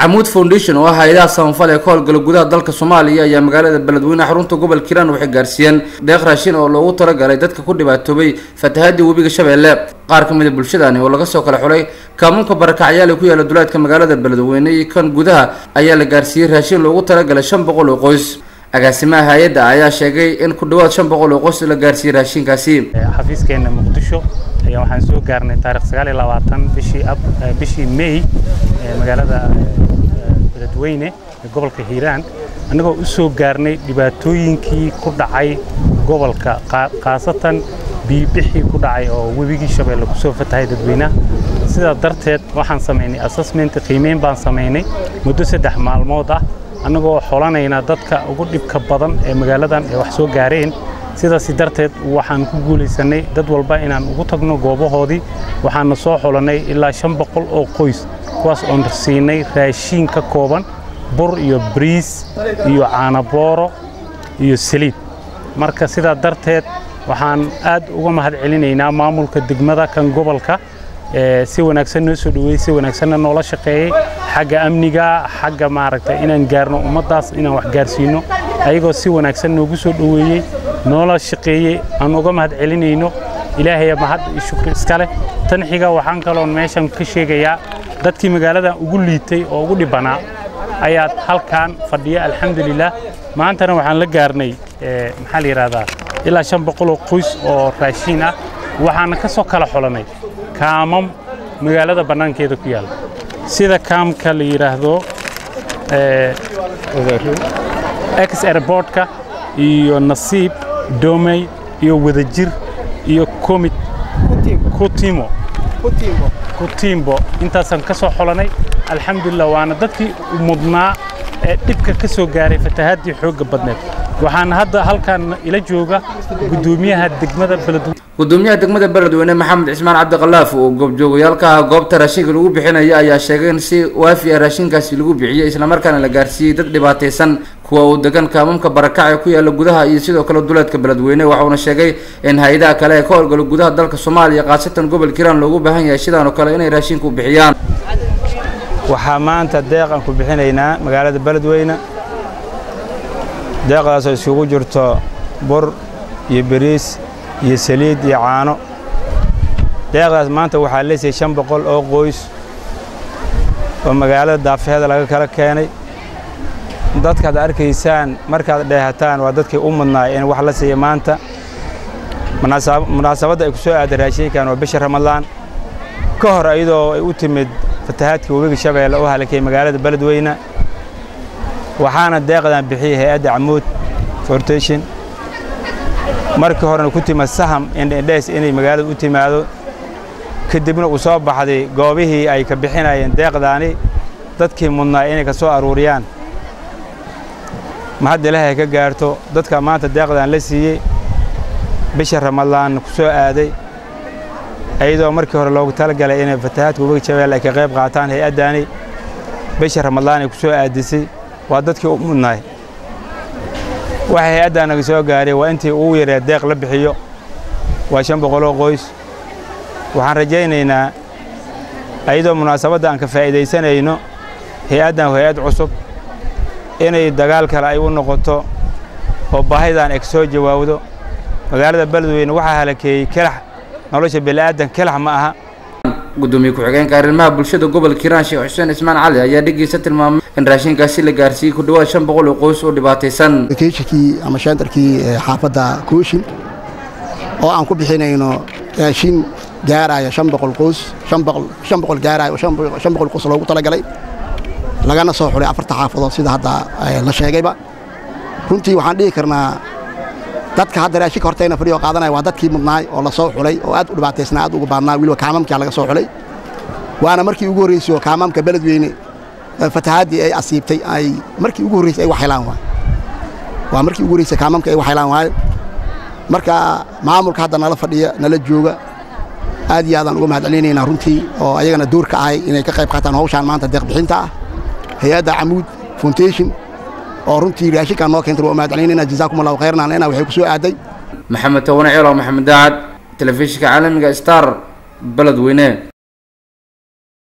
camuud foundation oo ah hay-adaha samafal ee ka howlgala gudaha dalka soomaaliya ayaa magaalada beledweyne xarunta gobolka hiiraan waxay gaarsiiyeen deeq raashin oo loogu talagalay dadka ku dhibaatoobay fatahaadii webiga shabeelle qaar ka mid a bulshadani oo laga soo kala xulay kaamuunka barakacyaal ee ku yaala duleedka magaalada beledweyne iyo kan gudaha ayaa la gaarsiiyey raashin loogu talagalay shan boqol oo qoys agaasimaha hay-adda ayaa sheegay in ku dhawaad shan boqol oo qoys la gaarsiiyey raashinkaasi xafiiskeena muqdisho ayaa waxaan soo gaarnay taarikh sagaal iyo labaatan bishii ab bishii may ee magaalada beledweyne ee gobolka hiiraan annagoo u soo gaarnay dhibaatooyinkii ku dhacay gobolka khaasatan biibixii ku dhacay oo webigii shabeelle kusoo fatahay dadweynaha sidaa darteed waxaan samaynay assessment qiimeyn baan samaynay muddo saddex maalmood ah annagoo xolanayna dadka ugu dhibka badan ee magaaladan ee wax soo gaareen sidaasi darteed waxaan ku guulaysanay dad walba inaan ugu tagno goobahoodii waxaana soo xulannay ilaa shan boqol oo qoys kuwaas oon siinay raashiin ka kooban bur iyo bariis iyo caanabooro iyo saliid marka sidaa darteed waxaan aad uga mahad celinaynaa maamulka degmada kan gobolka si wanaagsan noo soo dhoweeyey si wanaagsanna noola shaqeeyey xagga amniga xagga maaragtay inaan gaarno ummaddaas inaan wax gaarsiino ayagoo si wanaagsan noogu soo dhoweeyey noola shaqeeyey aan uga mahad celinayno ilaahaya mahad iyo shukri iska leh tan xiga waxaan kaloon meeshan ka sheegayaa dadkii magaaladan ugu liitay oo ugu dhibbanaa ayaad halkan fadhiya alxamdulilah maantana waxaan la gaarnay maxaa la yidhahdaa ilaa shan boqol oo qoys oo raashiin ah waxaana ka soo kala xulannay kaamam magaalada bannaankeeda ku yaalla sida kaamka la yidhaahdo ex airbortka iyo nasiib domey iyo wadajir iyo komit kutimo kutimbo intaasaan ka soo xolannay alxamdulilah waana dadkii mudnaa ee dhibka ka soo gaaray fatahaadii xoogga badneed waxaana hadda halkan ila jooga gudoomiyaha degmada beledweyne gudoomiyaha degmada beledweyne maxamed cismaan cabdiqalaaf oo goobjoogayaalka ah goobta raashinka lagu bixinaya ayaa sheegay in si waafi ah raashinkaasi lagu bixiyey islamarkaana la gaarsiiyey dad dhibaataysan kuwa uu degan kaamamka barakac ee ku yaala gudaha iyo sidoo kale duleedka beledweyne waxauna sheegay in hay-adaha kale ee ka howlgala gudaha dalka soomaaliya khaasatan gobolka hiiraan loogu baahan yahay sidaan oo kale inay raashinku bixiyaan waxaa maanta deeqan ku bixinaynaa magaalada beledweyne deeqdaasoo isugu jirto bur iyo beriis iyo saliid iyo caano deeqdaas maanta waxaa leesiyay shan boqol oo qoys oo magaalada daafeheeda laga kala keenay dadkaad arkaysaan markaad dheehataan waa dadkii u mudnaay in wax la siiya maanta munaasabadda ay ku soo aaday raashinkan waa bisha ramadaan ka hor iyadoo ay u timid fatahaadkii webiga shabeelle oo halakay magaalada beledweyne waxaana deeqdan bixiyey hay-adda camuud fortation markii horena ku timid saham indhendhees inay magaalada u timaado kadibna uu soo baxday goobihii ay ka bixinayeen deeqdaani dadkii mudnaa inay ka soo aruuriyaan ma hadda ilaahay ka gaarto dadka maanta deeqdan la siiyey bisha ramadaan ku soo aaday iyadoo markii hore loogu talagalay inay fatahaadka webiga shabeelle ay ka qayb qaataan hay-addaani bisha ramadaan ay ku soo aadisay waa dadkii u mudnaay waxa hay-addaa naga soo gaaray waa intii ugu yaree deeq la bixiyo waa shan boqoloo qoys waxaan rajaynaynaa iyadoo munaasabadda aan ka faa'iidaysanayno hay-addan hay-ad cusub inay dagaal kale ay u noqoto oo baahidan ay ka soo jawaabdo magaalada beledweyne waxaa halakeeyey kelax nolosha bini'aadan kelax ma aha gudoomiye ku-xigeenka arrimaha bulshada gobolka hiiraan sheekh xuseen ismaan cali ayaa dhegeysa tilmaamay in raashinkaasi la gaarsiiyey ku dhawaad shan boqol oo qoys oo dhibaataysan keeshikii ama shantarkii xaafadda kooshin oo aan ku bixinayno raashin gaaraya shan boqol qoys shan boqol gaaraya oo shan boqol qoys loogu talagalay lagana soo xulay afarta xaafadood sida hadda la sheegayba runtii waxaan dhihi karnaa dadka hadda raashinka hortayna fadhiyo qaadanaya waa dadkii mudnaay oo la soo xulay oo aad u dhibaataysnaa aad uga baadnaa weliba kaamamkaa laga soo xulay waana markii ugu horraysay oo kaamamka beledweyne fatahaaddii ay asiibtay ay markii ugu horraysay ay wax helaan waay waa markii ugu horraysay kaamamka ay wax helaan waayo marka maamulka hadda nala fadhiya nala jooga aad iyo aadaan uga mahad celinaynaa runtii oo ayagana door ka ahay inay ka qayb qaataan hawshaan maanta deeqbixinta ah hay-adda camuud foundation oo runtii raashinkaan noo keentay waa mahad celinayna jazaakum allahu khayran aan leenahay waxay ku soo aaday maxamed tawane ceelo maxamed daacad telefishinka caalamiga star beledweyne